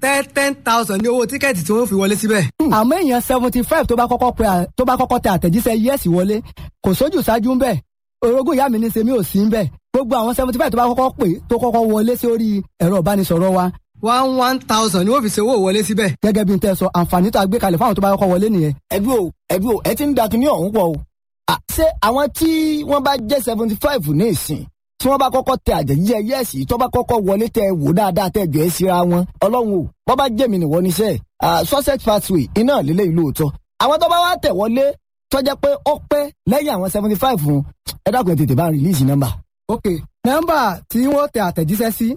ten ten thousand ní owó tíkẹ́ẹ̀tì tí wọ́n fi wọlé síbẹ̀. àmọ́ èèyàn seventy five tó bá kọ́kọ́ pe à- tó bá kọ́kọ́ tẹ àtẹ̀jíṣẹ́ yẹ́sì wọlé kò sójú ṣáájú ń bẹ̀ orogún ìyá mi ní sèmi ò sí ń bẹ̀ gbogbo àwọn seventy five tó bá kọ́kọ́ pè tó kọ́kọ́ wọlé sórí ẹ̀rọ ìbánisọ̀rọ̀ wa one one thousand ni wọ́n fi ṣe owó wọlé síbẹ̀. gẹ́gẹ́ bí n tẹ́ sọ àǹfààní tó a gbé kalẹ̀ fáwọn tó bá kọ́kọ́ wọlé nìyẹn. ẹbí o ẹbí o ẹ ti ń da kinní ọ̀hún pọ̀ o. À, ṣé àwọn tí wọ́n bá jẹ́ seventy five ní ìsìn tí wọ́n bá kọ́kọ́ tẹ àjẹjíjẹ yẹ́ẹ̀sì tó bá kọ́kọ́ wọlé tẹ wò dáadáa tẹ jọ ẹ́ síra wọn ọlọ́run o wọ́n bá jẹ́mi nìwọ níṣẹ́ sussex pathway iná lílé ìlú òótọ́ àwọn tó bá wá tẹ̀ wọlé tó jẹ́ pé ó pẹ́ lẹ́yìn àwọn seventy five fún ẹ dákun ẹ tètè bá rìlíìsì nọ́mbà. ok nọ́mbà tí wọ́n tẹ àtẹ̀jíṣẹ́ sí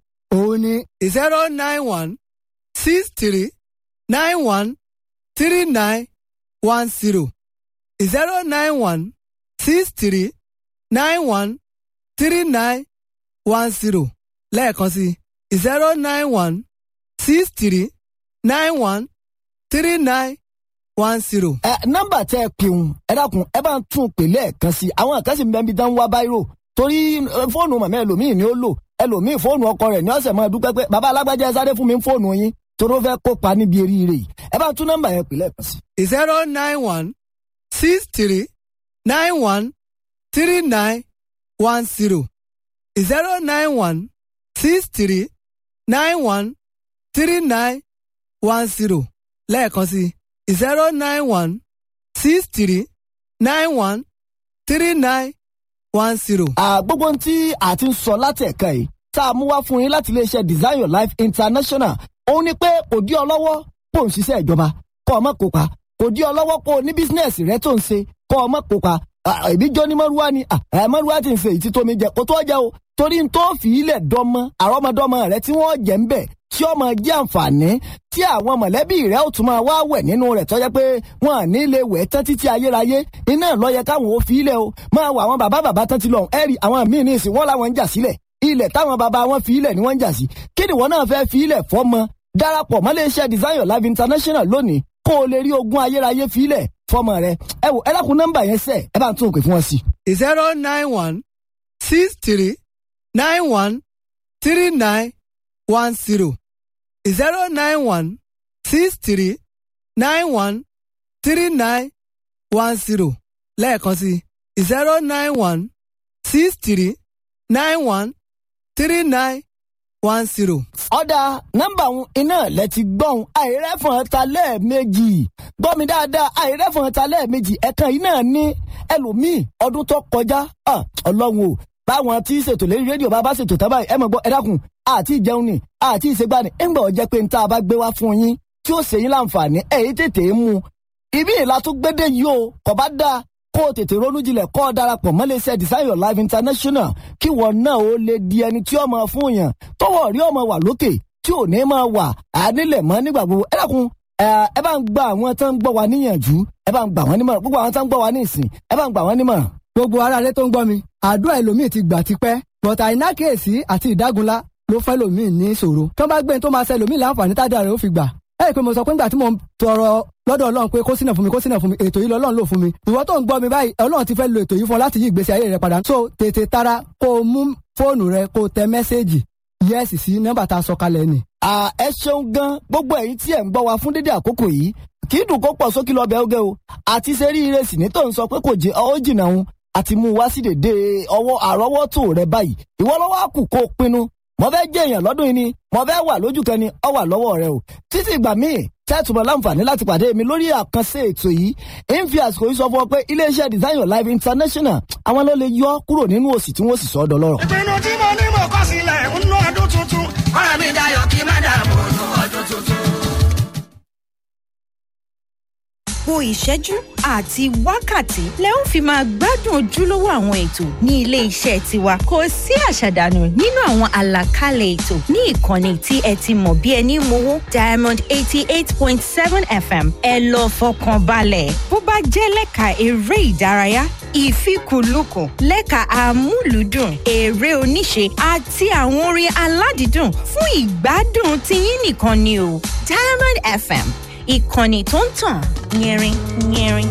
òun ni zero nine one six three nine one three nine one zero zero nine one six three nine one three nine one zero lẹ́ẹ̀kan sí zero nine one six three nine one three nine one zero. ẹ nọ́mbà tẹ ẹ pè ń ẹ dákun ẹ bá ń tún un pè lẹ́ẹ̀kan sí i àwọn kan sì ń bẹ níbi tán ń wá báírò torí ẹ, fóònù màmá ẹlòmíì ni ó lò ẹlòmíì fóònù ọkọ rẹ̀ ní ọ̀sẹ̀ máa dúpẹ́ pé bàbá alágbájá ẹ sáré fún mi fóònù yín torí ó fẹ́ kópa níbi eríire yìí ẹ bá ń tún nọ́mbà yẹn pè lẹ́ẹ̀kan sí i. zero nine one six three nine one three nine one zero zero nine one six three nine one three nine one zero lẹ́ẹ̀kan sí zero nine one six three nine one three nine one zero. À, gbogbo ohun tí a ti ń sọ láti ẹ̀ka yìí tá a mú wá fún yín láti iléeṣẹ́ design your life international òun ni pé kò dí ọ lọ́wọ́ kó ń ṣiṣẹ́ ìjọba kó o má kópa kò dí ọ lọ́wọ́ kó o ní bísínẹ́sì rẹ tó ń ṣe kó o má kópa À, ìbí jọ ní mọ́rúwá ni à, ẹ̀, mọ́rúwá ti ń ṣe ìtí tómi jẹ kó tó jẹ o torí n tó fi ilẹ̀ dọ́mọ àrọ́mọdọ́mọ rẹ tí wọ́n jẹ́ ń bẹ̀ tí ọmọ jẹ́ àǹfààní tí àwọn mọ̀lẹ́bí rẹ̀ ó tún máa wá wẹ̀ nínú rẹ̀ tó jẹ́ pé wọn à ní lè wẹ̀ tán títí ayérayé iná ló yẹ káwọn ò fi ilẹ̀ o máa wọ àwọn bàbá bàbá tán ti lọ ẹ̀rì àwọn míì ní ìsìn wọn làwọn ń jà sílẹ̀ ilẹ̀ táwọn bàbá wọn fi ilẹ̀ ni wọ́n ń jà sí kí ni wọn náà fẹ́ fi ilẹ̀ fọ́mọ darapọ̀ mọ́ iléeṣẹ́ design your life international lónìí kó o lè rí ogún ayérayé fi ilẹ̀ fọ́mọ rẹ ẹ wò ẹ dákun nọ́mbà yẹn sẹ́ ẹ bá ń tún òkè fún wọn sí. zero nine one six three nine one three nine one zero zero nine one six three nine one three nine one zero lẹ́ẹ̀kan sí zero nine one six three nine one three nine one zero. ọ̀dà nọ́mbà òun iná lẹ ti gbọ́n àìrẹ́fọ̀n ta lẹ́ẹ̀mejì gbọ́ mi dáadáa àìrẹ́fọ̀n ta lẹ́ẹ̀mejì ẹ̀kan yìí náà ní ẹlòmíì ọdún tó kọjá ah, ọlọ́run o báwọn tí ṣètò lórí rédíò bá bá ṣètò tábà ẹ mọ̀ gbọ́ ẹ dákun àti ìjẹun ni àti ìṣègbà ni ńgbà ọ̀jẹ́ pé níta bá gbé wá fún yín tí ó ṣe yín láǹfààní ẹ̀yìn tètè mú un ibi ìlà tó gbédè yìí o kò bá dáa kó o tètè ronú jinlẹ̀ kó o darapọ̀ mọ́ iléeṣẹ́ design your life international kí wọn náà ó lè di ẹni tí ó máa fún yàn tọwọ́ rí ọmọ wà lókè tí ò ní máa wà ànílẹ̀ mọ́ nígbà gbogbo ẹ dákun ẹ ẹ bá ń gba àwọn tó ń gbọ́ wa níyànjú ẹ bá ń gbà wọ́n nímọ̀ràn gbogbo àwọn tó ń gbọ́ wa ní ìsìn ẹ bá ń gbà wọ́n nímọ̀ràn. gbogbo ara rẹ tó ń gbọ́ mi àdúrà ẹlòmíì ti gbà tipẹ́ bọ̀tà àìnákèésí àti ìdágunlá ló fẹ́ lòmíì ní ìṣòro tó bá gbé ní tó máa ṣe lòmíì láǹfààní tádà rẹ̀ ó fi gbà ẹ rí i pé mo sọ pé nígbà tí mo ń tọrọ lọ́dọ̀ ọlọ́run pé kó sínà fún mi kó sínà fún mi ètò yìí lọ́lọ́run lò fún mi ìwọ tó ń gbọ́ mi báyìí ọlọ́run ti fẹ́ lo ètò yìí fún ọ láti yí ìgbésí ayé rẹ padà so tètè tara kó o mú fóònù rẹ kó o tẹ mẹ́sẹ́ẹ̀jì yẹ́sì sí nọ́mbà tá a sọ kalẹ̀ ni. à ẹ ṣeun gan gbogbo ẹ̀yin tí ẹ ń gbọ́ wa fún dédé àkókò yìí kì í dùn kó pọ̀ sókè lọ́bẹ̀ oge o àti sẹ́rí ìrẹsì ní tó ń sọ pé kò jẹ́ ọ́ jìnnà òun àti mú wá sí dèdè ọwọ́ àrọ́wọ́tò rẹ báyìí ìwọ lọ́wọ́ àkù kó o pinnu mo fẹ́ jẹ́ èèyàn lọ́dún yìí ni mo fẹ́ wà lójú kan ni ọ wà lọ́wọ́ rẹ o títí ìgbà míì tẹ́tùmọ̀ láǹfààní láti pàdé mi lórí àkànṣe ètò yìí ń fi àsìkò yìí sọ fún ọ pé iléeṣẹ́ design your life international àwọn ló lè yọ kúrò nínú òsì tí wọ́n sì sọ ọ́ dọlọ́rọ̀. ìpinnu tí mo ní mo kọ́ sílẹ̀ ń ná ọdún tuntun. ọ̀rẹ́ mi dayọ̀ kí má dààmú nú ọdún tuntun. gbogbo ìṣẹ́jú àti wákàtí lẹ ó fi máa gbádùn ojúlówó àwọn ètò ní ilé iṣẹ́ tiwa kò sí àṣàdànù nínú àwọn àlàkalẹ̀ ètò ní ìkànnì tí ẹ ti mọ̀ bí ẹni mowó diamond eighty eight point seven fm ẹ lọ fọkàn balẹ̀ bó bá jẹ́ lẹ́ka eré ìdárayá ìfikùnlukùn lẹ́ka amúlùúdùn eré oníṣe àti àwọn orin aládìídùn fún ìgbádùn tiyín nìkan ni o diamond fm ìkànnì tó ń tàn yẹrin yẹrin.